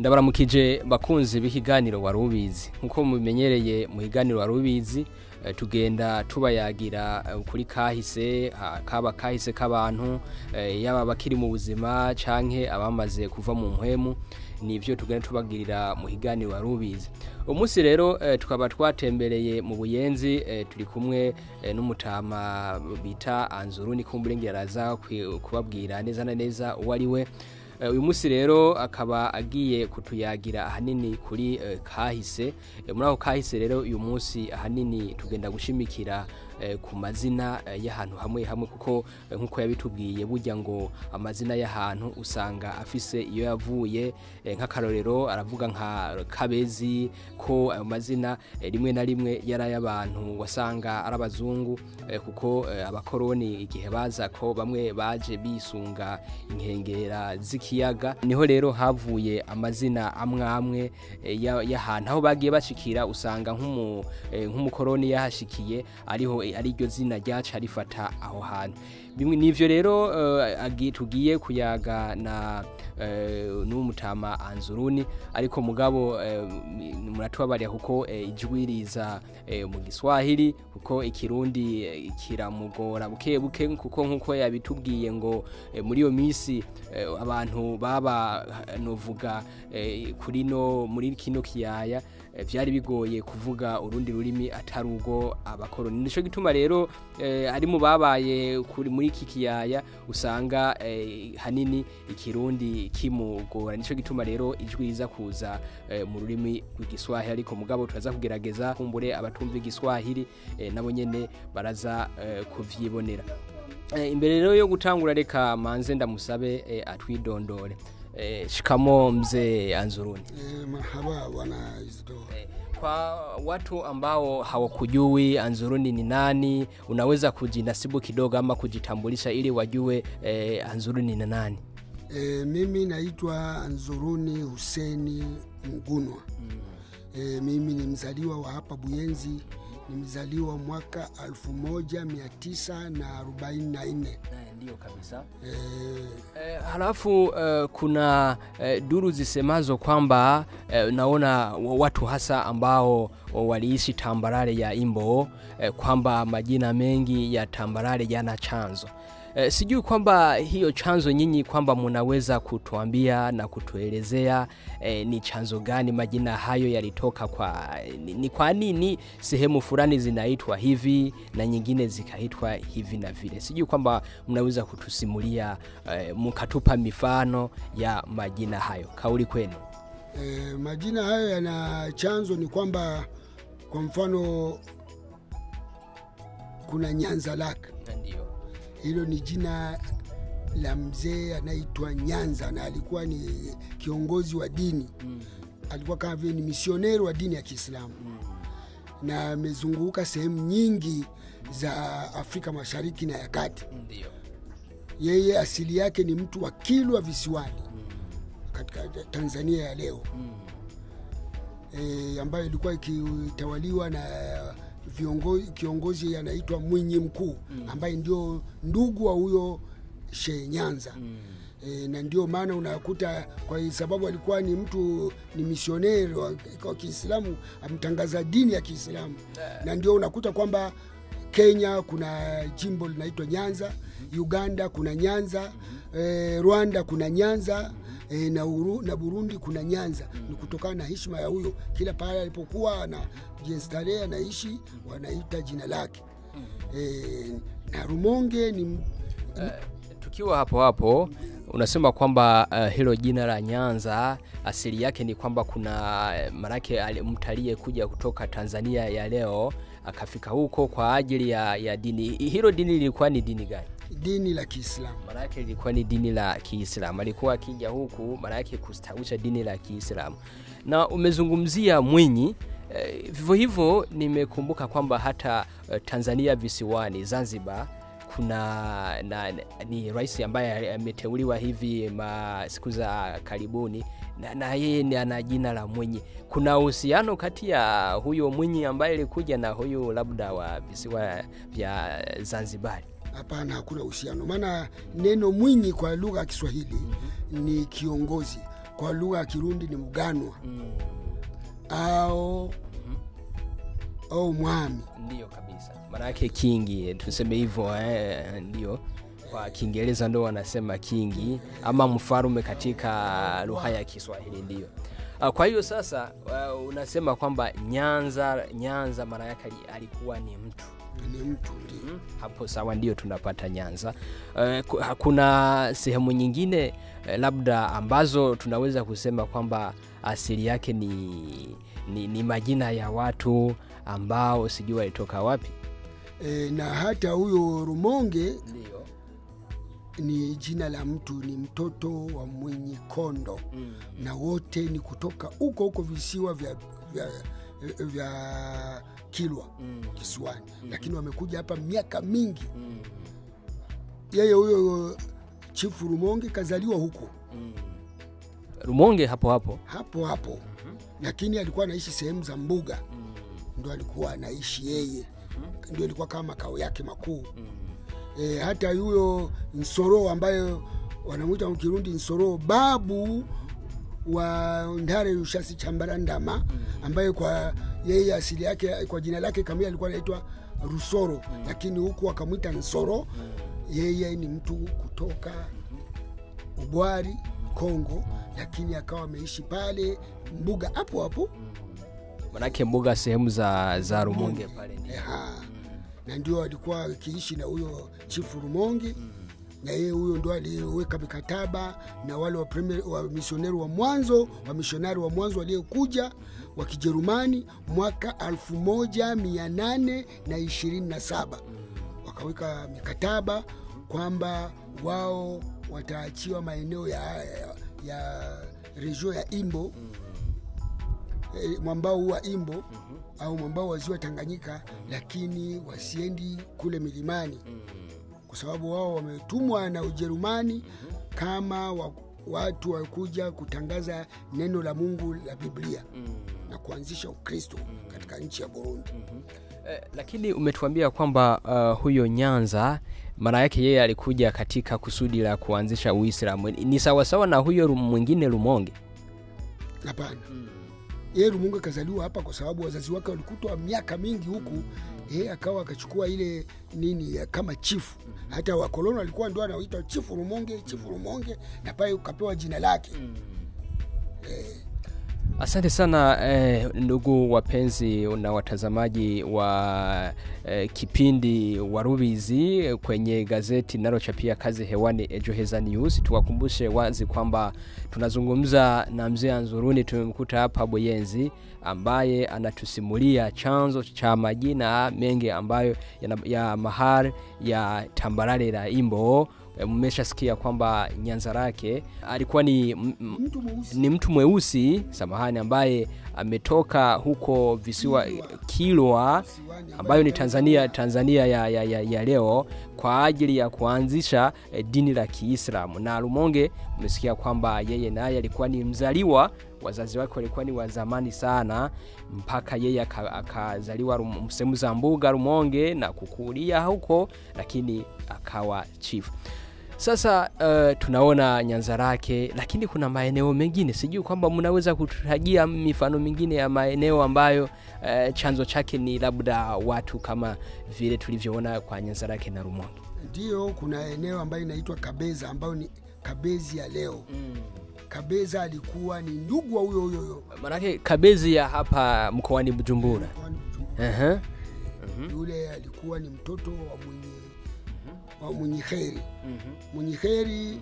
ndabaramukije bakunzi b'ikiganiro wari ubizi nk'uko mubimenyereye mu kiganiro wari ubizi eh, tugenda tubayagira eh, kuri kahise ha- kaba kahise k'abantu eh, yaba bakiri mu buzima canke abamaze kuva mu mpwemu nivyo tugenda tubagirira mu kiganiro wari ubizi umunsi rero eh, tukaba twatembereye mu buyenzi eh, turi kumwe eh, n'umutama bita anzuru ni kumburengera araza kwi- kubabwira neza na neza uwo ari we Eh, uyu munsi rero akaba agiye kutuyagira ahanini kuri eh, kahise Eh, muri ako kahise rero uyu munsi ahanini tugenda gushimikira eh, ku mazina eh, y'ahantu hamwe hamwe kuko eh, nk'uko yabitubwiye burya ngo amazina y'ahantu usanga afise iyo yavuye eh, nk'akarorero aravuga nka kabezi ko ayo mazina eh, rimwe na rimwe yari ay'abantu wasanga ari abazungu eh, kuko eh, abakoroni igihe baza ko bamwe baje bisunga inkengera z'ikiyaga niho rero havuye amazina amwe amwe eh, ya- y'ahantu aho bagiye bashikira usanga nk'umu- eh, nk'umukoroni yahashikiye ariho eh, ari ryo zina ryaca rifata aho hantu bimwe nivyo rero eh, agi- tugiye kuyaga na eh, n'umutama anzuruni ariko mugabo eh, m- muratubabarira kuko eh, ijwi riza eh, mu giswahili kuko ikirundi eh, kiramugora buke buke kuko nkuko yabitubwiye ngo eh, muri iyo misi eh, abantu baba eh, novuga eh, kuri no muri kino kiyaya eh, vyari bigoye kuvuga urundi rurimi atari ubwo abakoroni nico gituma rero eh, ari mu babaye kuri muri iki kiyaya usanga eh, hanini ikirundi kimugora nico gituma rero ijwi riza kuza eh, mu rurimi rw'igiswahili ariko mugabo turaza kugerageza kumbure abatumva igiswahili eh, nabo nyene baraza eh, kuvyibonera Eh, imbere rero yo gutangura reka manze ndamusabe eh, atwidondore eh, shikamo mzee anzuruni Eh, marhaba bwana Isidore. Eh, kwa watu ambao hawakujui Anzuruni ni nani, unaweza kujinasibu kidogo ama kujitambulisha ili wajue eh, Anzuruni ni nani? Eh, mimi naitwa Anzuruni Huseni Mgunwa. Eh, mimi ni mzaliwa wa hapa Buyenzi, nimezaliwa mwaka 1944. Ndio kabisa. Eh, Eh, halafu eh, kuna eh, duru zisemazo kwamba eh, naona wa- watu hasa ambao waliishi tambarare ya Imbo eh, kwamba majina mengi ya tambarare yana chanzo. Eh, sijui kwamba hiyo chanzo nyinyi kwamba munaweza kutuambia na kutuelezea eh, ni chanzo gani majina hayo yalitoka kwa ni, ni kwa nini sehemu fulani zinaitwa hivi na nyingine zikaitwa hivi na vile. Sijui kwamba mnaweza kutusimulia eh, mkatupa mifano ya majina hayo. Kauli kwenu. eh, majina hayo yana chanzo ni kwamba kwa mfano kuna Nyanza Lake. Ndio. hilo ni jina la mzee anaitwa Nyanza na alikuwa ni kiongozi wa dini Mm. alikuwa kama vile ni misioneri wa dini ya Kiislamu na amezunguka sehemu nyingi za Afrika Mashariki na ya Kati. Ndio. Yeye asili yake ni mtu wa Kilwa Visiwani katika Tanzania ya leo e, ambayo ilikuwa ikitawaliwa na viongozi, kiongozi anaitwa Mwinyi Mkuu ambaye ndio ndugu wa huyo Shehe Nyanza e, na ndio maana unakuta kwa sababu alikuwa ni mtu ni misioneri wa, wa Kiislamu amtangaza dini ya Kiislamu na ndio unakuta kwamba Kenya kuna jimbo linaitwa Nyanza, Uganda kuna Nyanza, eh, Rwanda kuna Nyanza eh, na, Uru, na Burundi kuna Nyanza. Ni kutokana na heshima ya huyo, kila pahali alipokuwa na starehe anaishi wanaita jina lake eh, na Rumonge ni Tukiwa hapo hapo unasema kwamba uh, hilo jina la Nyanza asili yake ni kwamba kuna eh, manake ali- mtu aliyekuja kutoka Tanzania ya leo akafika huko kwa ajili ya, ya dini. Hilo dini lilikuwa ni dini gani? dini la Kiislamu. Maanake lilikuwa ni dini la Kiislamu. Alikuwa akija huku maanake kustawisha dini la Kiislamu. Na umezungumzia Mwinyi eh, vivyo hivyo nimekumbuka kwamba hata eh, Tanzania visiwani Zanzibar kuna na, ni rais ambaye ameteuliwa hivi ma siku za karibuni na, na yeye ni ana jina la Mwinyi. Kuna uhusiano kati ya huyo Mwinyi ambaye alikuja na huyu labda wa visiwa vya Zanzibari? Hapana, hakuna uhusiano, maana neno Mwinyi kwa lugha ya Kiswahili ni kiongozi. kwa lugha ya Kirundi ni mganwa au au mwami Ndiyo kabisa, maanake kingi, tuseme hivyo eh, ndio kwa Kiingereza ndo wanasema kingi ama mfarume katika lugha ya Kiswahili ndio. Ah, Kwa hiyo sasa uh, unasema kwamba Nyanza Nyanza maana yake ali- alikuwa ni mtu ni mtu ndio. Mm, hapo sawa, ndio tunapata Nyanza. Eh, ku- Hakuna sehemu nyingine eh, labda ambazo tunaweza kusema kwamba asili yake ni, ni, ni majina ya watu ambao sijui walitoka wapi. E, na hata huyo Rumonge Ndio. ni jina la mtu, ni mtoto wa mwenye kondo na wote ni kutoka huko huko visiwa vya, vya, vya Kilwa kisiwani, lakini wamekuja hapa miaka mingi. Yeye huyo chifu Rumonge kazaliwa huko Rumonge hapo hapo. hapo hapo, lakini alikuwa anaishi sehemu za mbuga, ndo alikuwa anaishi yeye, ndio ilikuwa kama makao yake makuu. E, hata huyo Nsoro ambaye wanamwita kwa Kirundi Nsoro, babu wa Ndare Rushasi Chambarandama, ambaye kwa yeye asili yake kwa jina lake kamili alikuwa anaitwa Rusoro, lakini huku akamwita Nsoro. Yeye ni mtu kutoka Ubwari Kongo, lakini akawa ameishi pale mbuga hapo hapo Manake mbuga sehemu za, za Rumonge pale ndio. Eha. na ndio alikuwa akiishi na huyo chifu Rumonge na yeye huyo ndo aliweka mikataba na wale wa, premier- wa misioneri wa mwanzo wa misionari wa mwanzo waliokuja wa Kijerumani mwaka 1827 wakaweka mikataba kwamba wao wataachiwa maeneo ya, ya, ya regio ya Imbo eh, mwambao huu wa Imbo au mwambao wa ziwa Tanganyika, lakini wasiendi kule milimani kwa sababu wao wametumwa na Ujerumani kama wa, watu wakuja kutangaza neno la Mungu la Biblia na kuanzisha Ukristo katika nchi ya Burundi. Eh, lakini umetuambia kwamba uh, huyo Nyanza maana yake yeye alikuja katika kusudi la kuanzisha Uislamu. Ni sawasawa na huyo Ru- mwingine Rumonge. Hapana, yeye Rumunga kazaliwa hapa kwa sababu wazazi wake walikutwa miaka mingi huku, yeye akawa akachukua ile nini ya kama chifu. Hata wakoloni walikuwa ndio anaoita chifu Rumonge, chifu Rumonge, na pale ukapewa jina lake. Asante sana eh, ndugu wapenzi na watazamaji wa eh, kipindi Warubizi kwenye gazeti linalochapia kazi hewani Ejo Heza News. Tuwakumbushe wazi kwamba tunazungumza na mzee Anzuruni, tumemkuta hapa Buyenzi, ambaye anatusimulia chanzo cha majina mengi ambayo ya, ya mahar ya tambarare la Imbo. Eh, Mmeshasikia kwamba Nyanza lake alikuwa ni m- m- Mtu mweusi ni mtu mweusi samahani, ambaye ametoka huko visiwa Kilwa Kisiwani, ambayo ni Tanzania, Tanzania ya, ya, ya, ya leo kwa ajili ya kuanzisha eh, dini la Kiislamu. Na Rumonge umesikia kwamba yeye naye alikuwa ni mzaliwa, wazazi wake walikuwa ni wa zamani sana, mpaka yeye aka- akazaliwa Rum- sehemu za mbuga Rumonge na kukulia huko, lakini akawa chief. Sasa uh, tunaona Nyanza lake, lakini kuna maeneo mengine, sijui kwamba mnaweza kututajia mifano mingine ya maeneo ambayo uh, chanzo chake ni labda watu kama vile tulivyoona kwa Nyanza lake na Rumonge. Ndiyo, kuna eneo ambayo inaitwa Kabeza ambayo ni Kabezi ya leo. Kabeza alikuwa ni ndugu wa huyo huyo huyo Manake Kabezi ya hapa mkoani Bujumbura. mkoani Bujumbura. Ehe. Yule alikuwa ni mtoto wa mwenye wa mwenye heri. Mwenye heri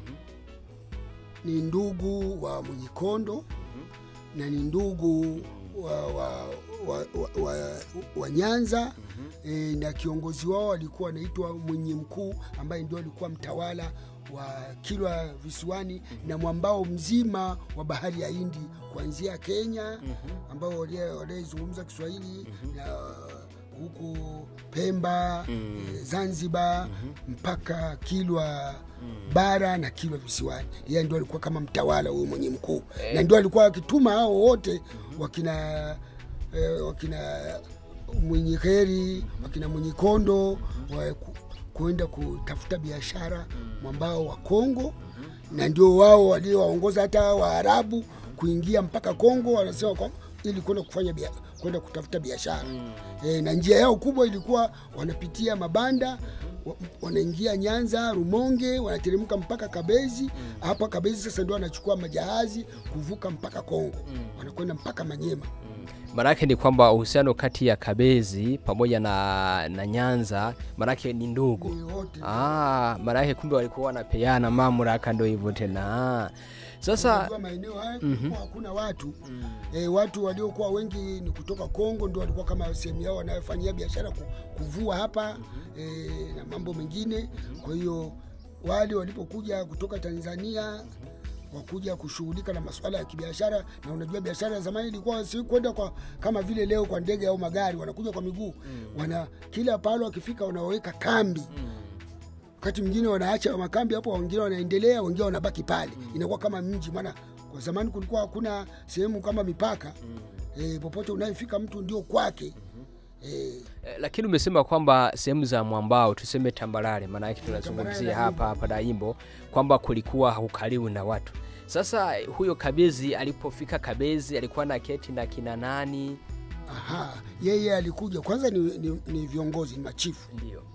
ni ndugu wa mwenye kondo na ni ndugu wa, wa, wa, wa, wa, wa Nyanza e, na kiongozi wao alikuwa anaitwa mwenye mkuu ambaye ndio alikuwa mtawala wa Kilwa visiwani na mwambao mzima wa bahari ya Hindi kuanzia Kenya ambao waliozungumza Kiswahili na huku Pemba eh, Zanzibar mpaka Kilwa bara na Kilwa visiwani. Yeye ndio alikuwa kama mtawala huyu mwenye mkuu na ndio alikuwa akituma hao wote wakina eh, wakina mwenye heri wakina mwenye kondo wa ku, kuenda kutafuta biashara mwambao wa Kongo na ndio wao waliowaongoza hata Waarabu kuingia mpaka Kongo, wanasema kwamba ili kwenda kufanya bia, kwenda kutafuta biashara e, na njia yao kubwa ilikuwa wanapitia mabanda wa- wanaingia Nyanza, Rumonge, wanateremka mpaka Kabezi. Hapa Kabezi sasa ndio wanachukua majahazi kuvuka mpaka Kongo, wanakwenda mpaka Manyema. Maanake ni kwamba uhusiano kati ya Kabezi pamoja na, na Nyanza maanake ni ndugu. Ni wote Ah, maanake kumbe walikuwa wanapeana mamlaka, ndo hivyo tena. Sasa Unajua maeneo haya kulikuwa hakuna watu e, watu waliokuwa wengi ni kutoka Kongo, ndio walikuwa kama sehemu yao wanayofanyia biashara ku- kuvua hapa e, na mambo mengine. Kwa hiyo wale walipokuja kutoka Tanzania wakuja kushughulika na masuala ya kibiashara, na unajua biashara ya zamani ilikuwa si kwenda kwa kama vile leo kwa ndege au magari, wanakuja kwa miguu wana kila pale wakifika wanaweka kambi wakati mwingine wanaacha makambi hapo, wengine wanaendelea, wengine wanabaki pale. Inakuwa kama mji, maana kwa zamani kulikuwa hakuna sehemu kama mipaka e, popote unayefika mtu ndio kwake e, Eh, lakini umesema kwamba sehemu za mwambao tuseme tambarare, maana yake tunazungumzia hapa hapa Daimbo kwamba kulikuwa haukaliwi na watu. Sasa eh, huyo Kabezi alipofika Kabezi alikuwa na keti na kina nani? aha, yeye alikuja kwanza ni, ni, ni viongozi ni machifu, Ndio.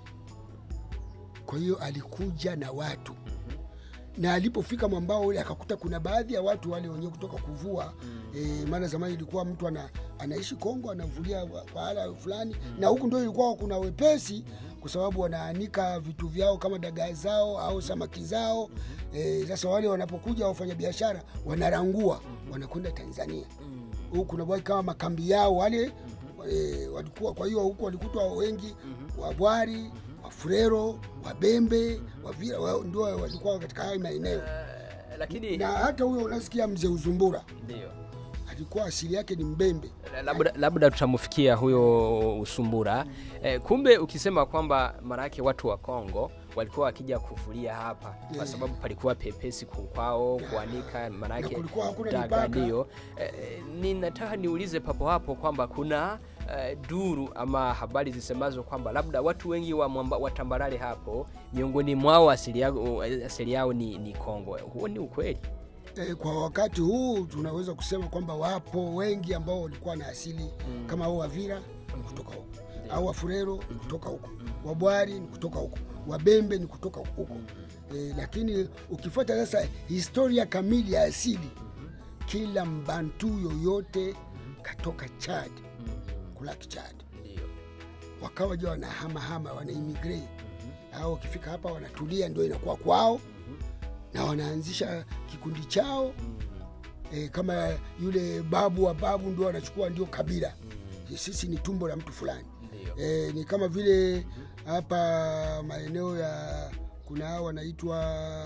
kwa hiyo alikuja na watu na alipofika mwambao ule akakuta kuna baadhi ya watu wale wenyewe kutoka kuvua e, maana zamani ilikuwa mtu ana, anaishi Kongo anavulia wa- pahala fulani na huku ndio ilikuwa kuna wepesi kwa sababu wanaanika vitu vyao kama dagaa zao au samaki zao e, sasa wale wanapokuja wafanyabiashara wanarangua wanakwenda Tanzania huku kuna bwai kama makambi yao wale e, walikuwa kwa hiyo huku walikutwa wengi wabwari wafurero wabembe wavira wa, ndio walikuwa katika haya maeneo Eh, lakini na hata huyo unasikia mzee uzumbura ndio. alikuwa asili yake ni mbembe labda, labda tutamfikia huyo Usumbura. Eh, kumbe ukisema kwamba maanake watu wa Kongo walikuwa wakija kufulia hapa kwa sababu palikuwa pepesi ku- kwao kuanika, Na maanake kulikuwa hakuna daga mipaka. ndio. Eh, ninataka niulize papo hapo kwamba kuna eh, duru ama habari zisemazo kwamba labda watu wengi wa, mwamba, wa tambarare hapo miongoni mwao asili yao, asili yao ni, ni Kongo. Huo ni ukweli? e, kwa wakati huu tunaweza kusema kwamba wapo wengi ambao walikuwa na asili kama hao wavira ni kutoka huko au wafurero ni kutoka huko wabwari ni kutoka huko wabembe ni kutoka huko e, lakini ukifuata sasa historia kamili ya asili kila mbantu yoyote katoka chad kulaki chad Ndio. wakawa ja wanahamahama wanaimigrate au wakifika hapa wanatulia ndio inakuwa kwao na wanaanzisha kikundi chao e, kama yule babu wa babu ndio wanachukua ndio kabila sisi ni tumbo la mtu fulani Ndio. e, ni kama vile hapa maeneo ya kuna hao wanaitwa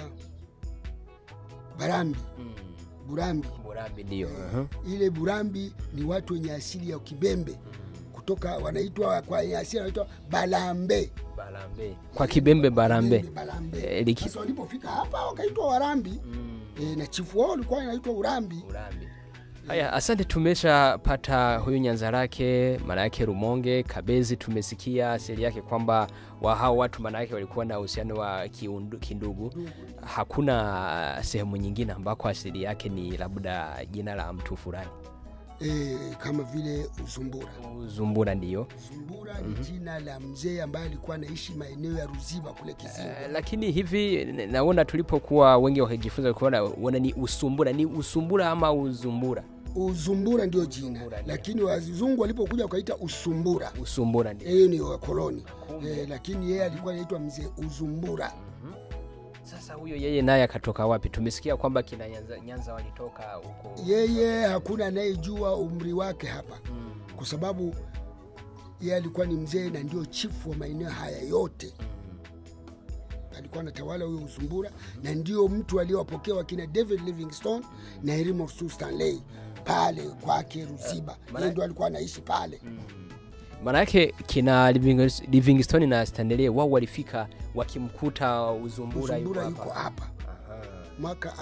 barambi Mm. burambi Murambi ndio. Uh-huh. ile burambi ni watu wenye asili ya kibembe kutoka wanaitwa kwa yenye asili wanaitwa balambe Barambe. Kwa Kibembe Barambe. Kibembe, balambe Eh, liki- sasa walipofika hapa wakaitwa warambi e, na chifu wao alikuwa anaitwa urambi Urambi. Haya, asante. Tumeshapata huyu Nyanzarake, maana yake Rumonge, Kabezi. Tumesikia asili yake kwamba wa hao watu maana yake walikuwa na uhusiano wa kiundu, kindugu. Hakuna sehemu nyingine ambako asili yake ni labda jina la mtu fulani. e, kama vile uzumbura Zumbura ndiyo. zumbura ni jina la mzee ambaye alikuwa anaishi maeneo ya ruziba kule kizingo Eh, lakini hivi n- naona tulipokuwa wengi wakijifunza kuona wana ni usumbura, ni usumbura ama uzumbura? uzumbura ndio jina Uzumbura, ndio. lakini wazungu walipokuja wakaita usumbura Usumbura ndio. hiyo ni wakoloni e, lakini yeye alikuwa anaitwa mzee uzumbura Sasa huyo yeye naye akatoka wapi? Tumesikia kwamba kina Nyanza, Nyanza walitoka huko. yeye hakuna anayejua umri wake hapa kwa sababu yeye alikuwa ni mzee na ndio chifu wa maeneo haya yote alikuwa anatawala huyo usumbura na ndio mtu aliyowapokea wakina david livingstone na Elimo stanley pale kwake ruziba yeye ndio alikuwa anaishi pale Maana yake kina Livingst- Livingstone na Stanley wao walifika wakimkuta Uzumbura yuko usumbura yuko hapa. hapa mwaka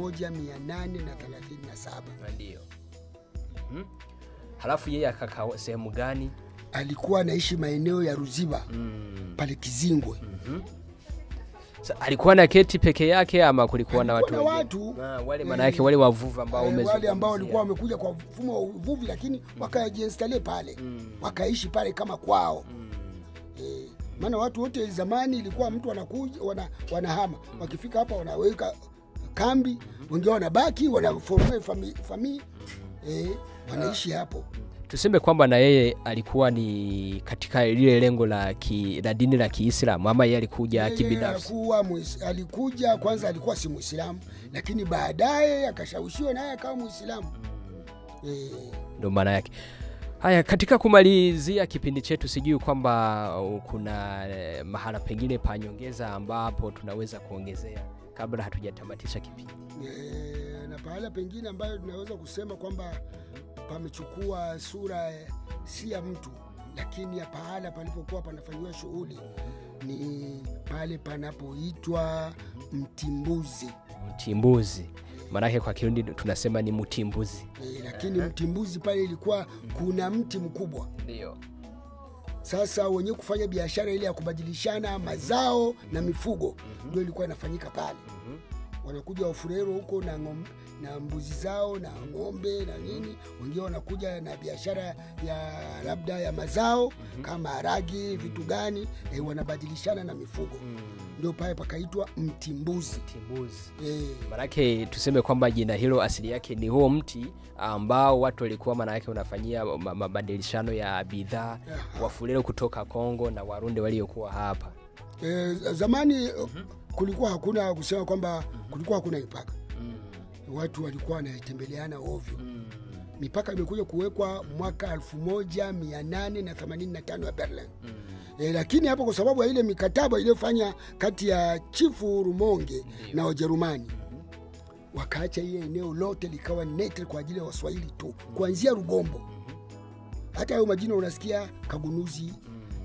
1837 Ndio. Mhm. Halafu yeye akakaa sehemu gani? alikuwa anaishi maeneo ya ruziba Mm. pale kizingwe Sa- alikuwa na keti peke yake ama kulikuwa na watu Kulikuwa na wengine? watu. Ah, wale maana yake wale wavuvi ambao Eh, wale umezungumzia. ambao walikuwa wamekuja kwa mfumo wa uvuvi lakini wakajiinstale pale wakaishi pale kama kwao eh, maana watu wote zamani ilikuwa mtu wanakuja wana, wanahama wakifika hapa wanaweka kambi wengine wanabaki wanaforme fami, fami eh, wanaishi hapo tuseme kwamba na yeye alikuwa ni katika lile lengo la, ki, la dini la Kiislamu ama yeye alikuja Yeye kibinafsi? alikuwa muis- alikuja kwanza alikuwa si muislamu lakini baadaye akashawishiwa naye akawa muislamu eh, ndo maana yake. Haya, katika kumalizia kipindi chetu, sijui kwamba uh, kuna eh, mahala pengine pa nyongeza ambapo tunaweza kuongezea kabla hatujatamatisha kipindi. Eh, na pahala pengine ambayo tunaweza kusema kwamba pamechukua sura eh, si ya mtu lakini ya pahala palipokuwa panafanyiwa shughuli ni pale panapoitwa mtimbuzi Mtimbuzi maanake kwa Kirundi tunasema ni mtimbuzi. e, lakini mtimbuzi pale ilikuwa kuna mti mkubwa Ndio. sasa wenyewe kufanya biashara ile ya kubadilishana mazao na mifugo ndio ilikuwa inafanyika pale wanakuja wafurero huko na, ngom, na mbuzi zao na ng'ombe na nini wengine wanakuja na biashara ya labda ya mazao kama haragi vitu gani e, wanabadilishana na mifugo ndio pale pakaitwa mtimbuzi Mtimbuzi. e, Manake tuseme kwamba jina hilo asili yake ni huo mti ambao watu walikuwa manake unafanyia ma- mabadilishano ya bidhaa wafulero kutoka Kongo na Warundi waliokuwa hapa. e, zamani kulikuwa hakuna kusema kwamba kulikuwa hakuna mipaka watu walikuwa wanatembeleana ovyo mipaka imekuja kuwekwa mwaka 1885 ya Berlin e, lakini hapo kwa sababu ya ile mikataba iliyofanya kati ya chifu Rumonge na Wajerumani wakaacha hiyo eneo lote likawa netre kwa ajili ya Waswahili tu kuanzia Rugombo. Hata hayo majina unasikia Kagunuzi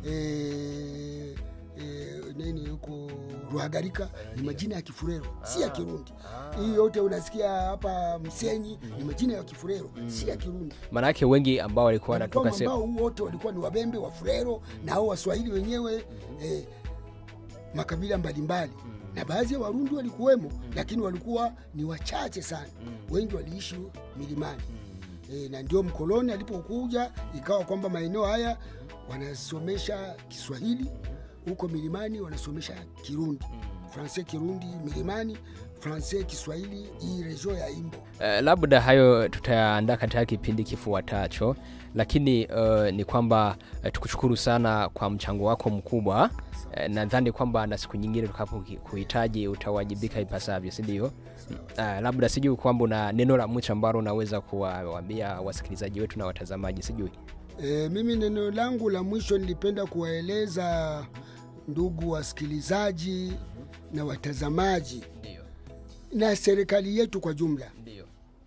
eh, eh, nini huko Ruhagarika ni majina ya Kifurero, si ya Kirundi. Hii yote unasikia hapa Msenyi ni majina ya Kifurero, si ya Kirundi. Manake wengi ambao walikuwa wanatoka Walikuwa sehemu ambao wote walikuwa ni Wabembe, Wafurero na hao Waswahili wenyewe eh, makabila mbalimbali na baadhi ya Warundi walikuwemo, lakini walikuwa ni wachache sana. Wengi waliishi milimani e, na ndio mkoloni alipokuja ikawa kwamba maeneo haya wanasomesha Kiswahili, huko milimani wanasomesha Kirundi, Francais Kirundi milimani, Francais Kiswahili, hii region ya Imbo. Uh, labda hayo tutaandaa katika kipindi kifuatacho, lakini uh, ni kwamba uh, tukushukuru sana kwa mchango wako mkubwa. Uh, nadhani kwamba na siku nyingine tukapo kuhitaji utawajibika ipasavyo, si ndio? Uh, labda sijui kwamba una neno la mwisho ambalo unaweza kuwaambia wasikilizaji wetu na watazamaji, sijui. E, mimi neno langu la mwisho nilipenda kuwaeleza ndugu wasikilizaji na watazamaji Ndio, na serikali yetu kwa jumla ndio.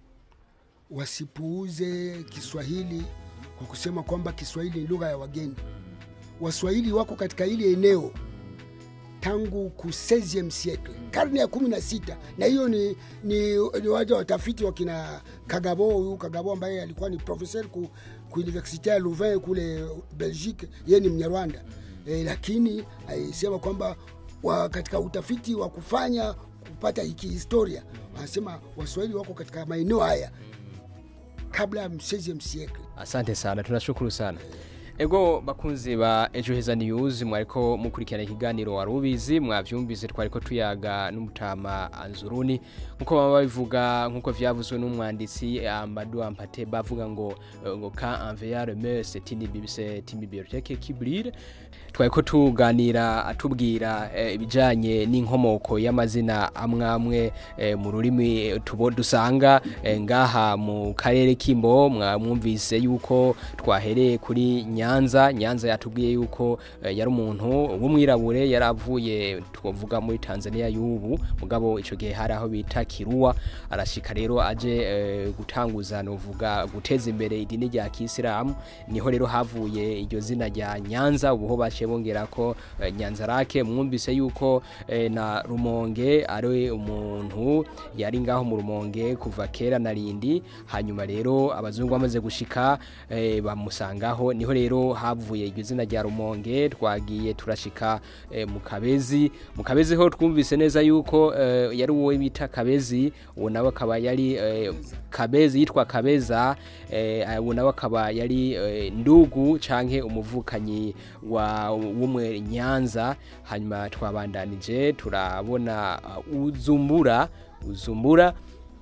wasipuuze Kiswahili kwa kusema kwamba Kiswahili ni lugha ya wageni. Waswahili wako katika ile eneo tangu ku 16e siècle, karne ya kumi na sita, na hiyo ni, ni, ni waja watafiti wakina Kagabo, huyu Kagabo ambaye alikuwa ni professeur ku, ku universite ya Louvain kule Belgique, yeye ni Mnyarwanda e, lakini alisema kwamba wa, katika utafiti wa kufanya kupata hiki historia wanasema Waswahili wako katika maeneo haya kabla ya 16e siècle. asante sana tunashukuru sana ego bakunzi ba ejo heza news mwariko mukurikirana ikiganiro wari ubizi mwavyumvise twariko tuyaga n'umutama anzuruni nkuko baba babivuga nkuko vyavuzwe n'umwanditsi Amadou Ampate bavuga ngo eh, ngo ka envers le mur c'est une bib- c'est une bibliothèque qui brille twariko tuganira atubwira eh, ibijanye n'inkomoko y'amazina amwe amwe eh, mu rurimi tubo dusanga eh, ngaha mu karere k'imbo mwamwumvise yuko twahereye kuri nyanza nyanza yatubwiye yuko eh, yari umuntu w'umwirabure yari avuye twavuga muri tanzania y'ubu mugabo icyo gihe hari aho bita kiruwa arashika rero aje eh, gutanguza novuga guteza imbere idini rya kisilamu niho rero havuye iryo zina rya nyanza ubuho baciye bongera ko eh, nyanza rake mwumvise yuko eh, na rumonge ari umuntu yari ngaho mu rumonge kuva kera na rindi hanyuma rero abazungu bamaze gushika eh, bamusangaho niho rero rero havuye iryo zina rya rumonge twagiye turashika eh, mu kabezi mu kabezi ho twumvise neza yuko eh, yari uwo bita kabezi uwo nawe akaba yari eh, kabezi yitwa kabeza eh, uwo nawe akaba yari eh, ndugu canke umuvukanyi wa w'umwe nyanza hanyuma twabandanije turabona uh, uzumbura uzumbura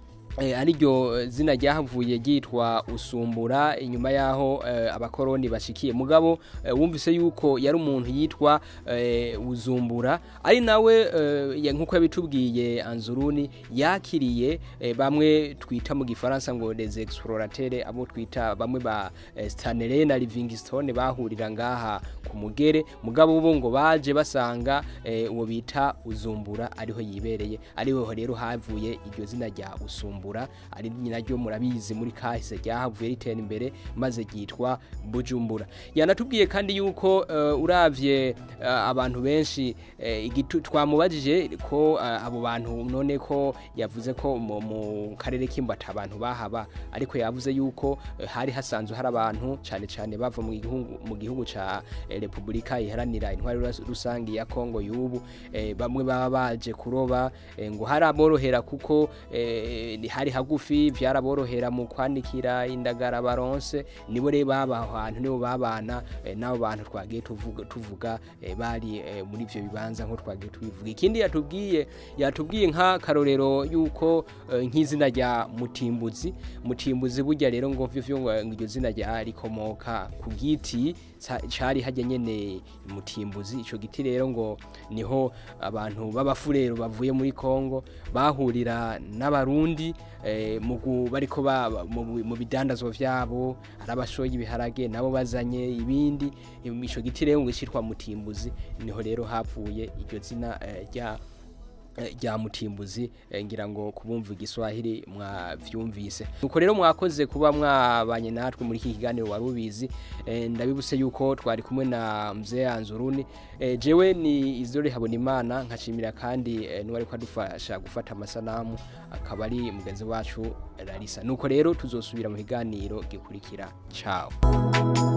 eh, ariryo zina ryahavuye ryitwa usumbura inyuma yaho eh, abakoroni bashikiye mugabo eh, wumvise yuko yari umuntu yitwa eh, uzumbura ari nawe eh, ya- nkuko yabitubwiye anzuruni yakiriye eh, bamwe twita mu gifaransa ngo les explorateurs abo twita bamwe ba eh, Stanley na Livingstone bahurira ngaha ku mugere mugabo bo ngo baje basanga eh, uwo bita uzumbura ariho yibereye ariho rero havuye iryo zina rya usumbura ari naryo murabizi muri kahise ryahavuye ritera imbere maze ryitwa bujumbura yanatubwiye kandi yuko uh, uravye uh, abantu benshi uh, igitu twamubajije ko uh, abo bantu none ko yavuze ko mu, mu karere k'imbata abantu bahaba ariko yavuze yuko uh, hari hasanzwe hari abantu cyane cyane bava mu gihugu mu gihugu ca eh, Republika iharanira intwari rus- rusangi ya Kongo yubu eh, bamwe baba baje kuroba eh, ngo haraborohera kuko eh, ni- hari hagufi vyaraborohera mu kwanikira indagara baronse nibo rero baba aho hantu nibo babana eh, n'abo bantu twagiye tuvuga, tuvuga eh, bari eh, muri ivyo bibanza nko twagiye tubivuga ikindi yatubwiye yatubwiye nk'akarorero yuko eh, nk'izina rya mutimbuzi mutimbuzi burya rero ngo vyo ngo iryo zina rya rikomoka ku giti ca- cari hajya nyene mutimbuzi ico giti rero ngo niho abantu b'abafurero bavuye muri Kongo bahurira n'abarundi eh, mu gu- bariko ba- mu mu bidandazwa vyabo hari abashoye ibiharage nabo bazanye ibindi ico giti rero ngo citwa mutimbuzi niho rero havuye iryo zina eh, rya eh, rya mutimbuzi eh, ngira ngo kubumva igiswahili mwavyumvise nuko rero mwakoze kuba mwabanye natwe muri iki kiganiro wari ubizi eh, ndabibuse yuko twari kumwe na mzee Anzuruni eh, jewe ni Izore Habonimana nkashimira kandi eh, n'uwari kwadufasha gufata amasanamu akaba ari mugenzi wacu Larissa nuko rero tuzosubira mu kiganiro gikurikira ciao